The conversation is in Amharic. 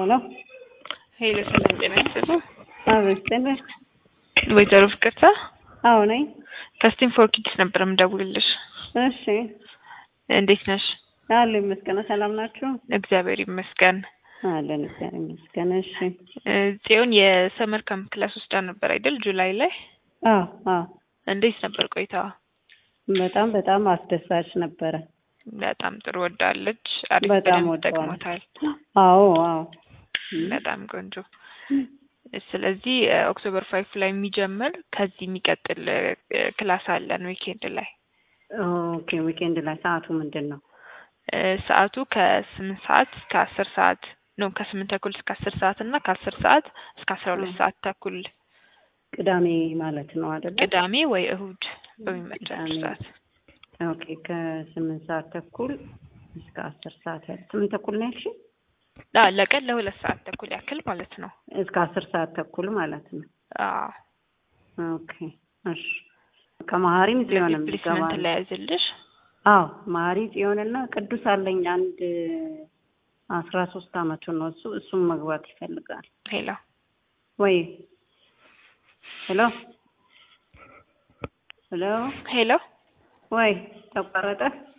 ሄሎ ሄሎ፣ ሰላም ጤና ይስጥልኝ። አቤት ጤና ወይዘሮ ፍቅርታ አዎ ነኝ። ከስቲም ፎር ኪድስ ነበር የምደውልልሽ። እሺ እንዴት ነሽ? አለ ይመስገን። ሰላም ናችሁ? እግዚአብሔር ይመስገን። አለን እግዚአብሔር ይመስገን። እሺ እ ጽዮን የሰመር ካምፕ ክላስ ወስዳ ነበር አይደል? ጁላይ ላይ አዎ አዎ እንዴት ነበር ቆይታዋ? በጣም በጣም አስደሳች ነበረ። በጣም ጥሩ ወዳለች። አሪፍ በጣም በደንብ ወደዋለሁ። ጠቅሞታል። አዎ አዎ በጣም ቆንጆ። ስለዚህ እ ኦክቶበር ፋይፍ ላይ የሚጀምር ከዚህ የሚቀጥል እ ክላስ አለን ዊኬንድ ላይ ኦኬ። ዊኬንድ ላይ ሰዓቱ ምንድን ነው? እ ሰዓቱ ከስምንት ሰዓት እስከ አስር ሰዓት ነው። ከስምንት ተኩል እስከ አስር ሰዓት እና ከአስር ሰዓት እስከ አስራ ሁለት ሰዓት ተኩል ቅዳሜ ማለት ነው አይደለ? ቅዳሜ ወይ እሁድ በሚመቻችሁ ቅዳሜ። ሰዓት ኦኬ። ከስምንት ሰዓት ተኩል እስከ አስር ሰዓት ያህል ስምንት ተኩል ነው ያልሽኝ? አ ለቀን ለሁለት ሰዓት ተኩል ያክል ማለት ነው። እስከ አስር ሰዓት ተኩል ማለት ነው። አዎ ኦኬ እሺ። ከመሀሪም ጽዮንም ፕሊስመንት ይገባል። ላይ ያዝልሽ። አዎ መሀሪ ጽዮንና ቅዱስ አለኝ አንድ አስራ ሶስት አመቱ ነው እሱ እሱም መግባት ይፈልጋል። ሄሎ ወይ ሄሎ ሄሎ ሄሎ ወይ ተቋረጠ